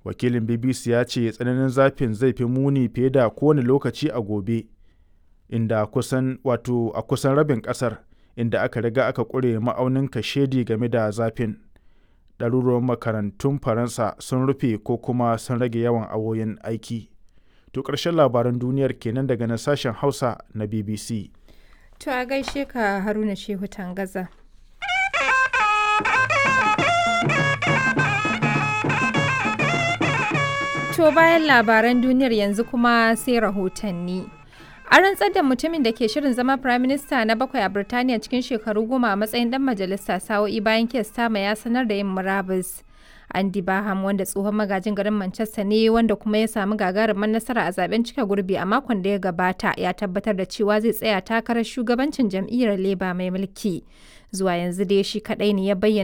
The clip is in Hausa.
wakilin bbc ya ce tsananin zafin zai fi muni fiye da kowane lokaci a gobe inda kusan wato a kusan rabin kasar inda aka riga aka ƙure ma'aunin kashedi game da zafin ɗaruruwan makarantun faransa sun rufe ko kuma sun rage yawan awoyin aiki to ƙarshen labaran duniyar kenan daga nan sashen hausa na bbc To a gaishe ka Haruna Shehu Tangaza. To bayan labaran duniyar yanzu kuma sai rahotanni. A rantsar da mutumin da ke shirin zama Prime Minister na bakwai a Birtaniya cikin shekaru goma a matsayin dan majalisa sa'o'i bayan Kestama ya sanar da yin murabus. Andy Baham wanda tsohon magajin garin Manchester ne wanda kuma ya samu gagarumin nasara a zaben cika gurbi a makon da ya gabata ya tabbatar da cewa zai tsaya takarar shugabancin jam'iyyar Labour mai mulki. Zuwa yanzu dai shi kadai ne ya bayyana